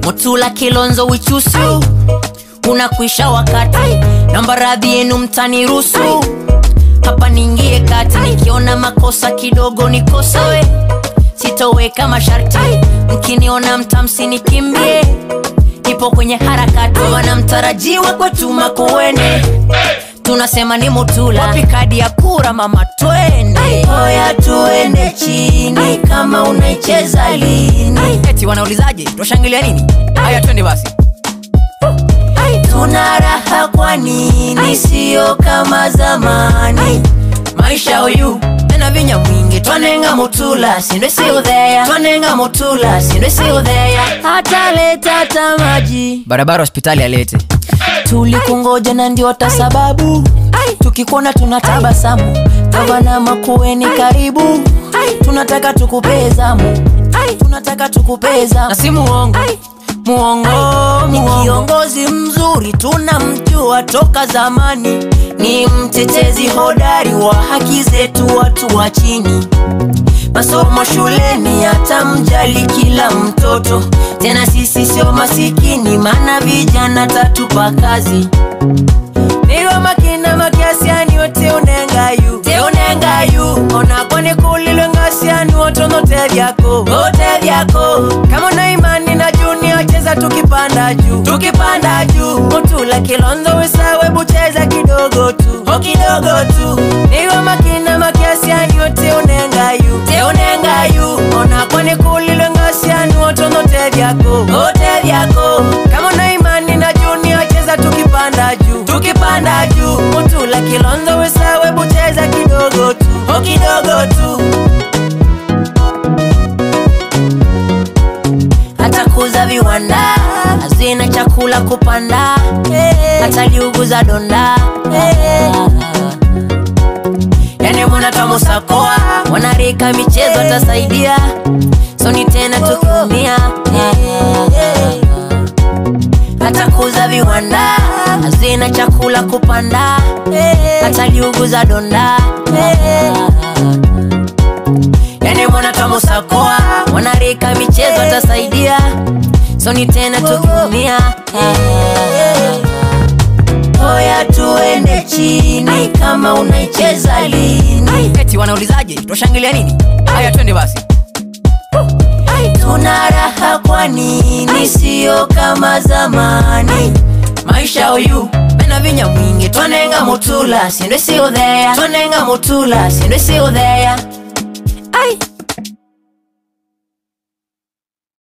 mutula kilonzo wichusu unakwisha wakati namba radhi yenu mtanirusu hapa niingie kati nikiona makosa kidogo nikosoe sitoweka masharti mkiniona mtamsinikimbie nipo kwenye harakati wanamtarajiwa kwetu kuwene tunasema ni mutula wapi kadi ya kura mama twende oya tuende chini kama unaicheza lini eti wanaulizaje twashangilia nini haya twende basi tuna raha kwa nini sio kama zamani maisha uyu tena vinya mwingi twanenga mutula sindwe siudheya twanenga mutula sindwe siudheya hata leta hata maji barabara hospitali alete tulikungoja na ndio hata sababu tukikuona tunatabasamu gavana makueni karibu tunataka tukupee zamu tunataka tukupee zamu na si muongo muongo ni kiongozi mzuri tunamjua toka zamani ni mtetezi hodari wa haki zetu watu wa chini masomo shuleni atamjali kila mtoto tena sisi sio masikini maana vijana tatupa kazi niwa makina makiasiani wote unengayu te unengayu onakone kulilwe ngasiani wotono te vyako ote vyako kama una imani na juni cheza tukipanda juu tukipanda juu mutula kilonzo wesawe bucheza kidogo tu o kidogo tu niwa makina makiasiani wote unengayu te unengayu onakone kulilwe ngasiani wotono te vyako ote vyako kama una imani na juni cheza tukipanda juu tukipanda juu mutula kilonzo wesawe bucheza kidogo tu o kidogo tu atakuza viwanda hazina chakula kupanda ataliuguza donda yani mwanatamusakoa wanarika michezo atasaidia soni tena tukiumia atakuza viwanda hazina chakula kupanda ataliuguza donda yani mwanatamusakoa wanarika michezo atasaidia soni tena tukiumia oya tuende chini kama unaicheza lini eti wanaulizaje twashangilia nini haya twende basi tuna raha kwa nini sio kama zamani maisha uyu mena vinya mwingi twanenga mutula sindwe siudheya twanenga mutula sindwe siudheya